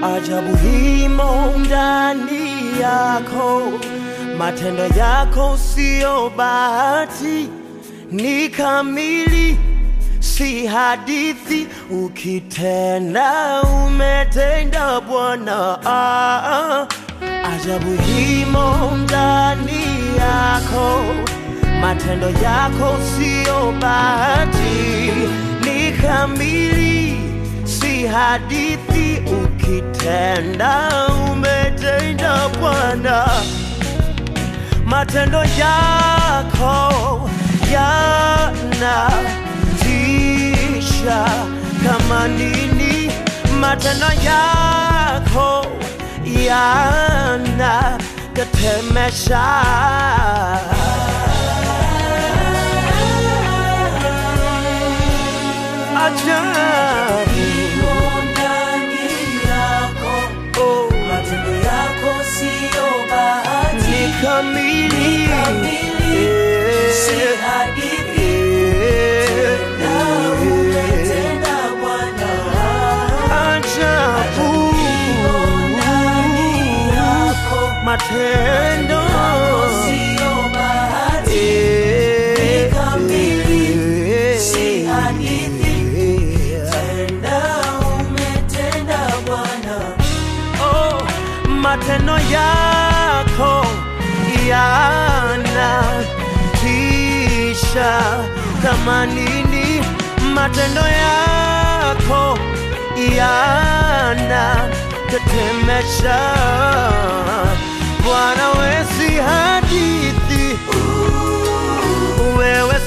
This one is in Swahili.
ajabu himo ndani yako, matendo yako siyo bahati, ni kamili, si hadithi. Ukitenda umetenda Bwana, ah, ajabu himo ndani yako, matendo yako siyo bahati, ni kamili, si hadithi. Ukitenda umetenda Bwana, matendo yako yanatisha kama nini, matendo yako yanatetemesha. Ajabu, ndani yako, oh, matendo yako siyo bahati, ni kamili, kamili, si hadithi. Eh, Na umetenda Bwana, ajabu ndani yako, matendo siyo bahati, Eh, kamili, eh, si hadithi. eh, tenda umetenda Bwana. oh, matendo yako yanatisha kama nini, matendo yako yanatetemesha. Bwana, we si hadithi, wewe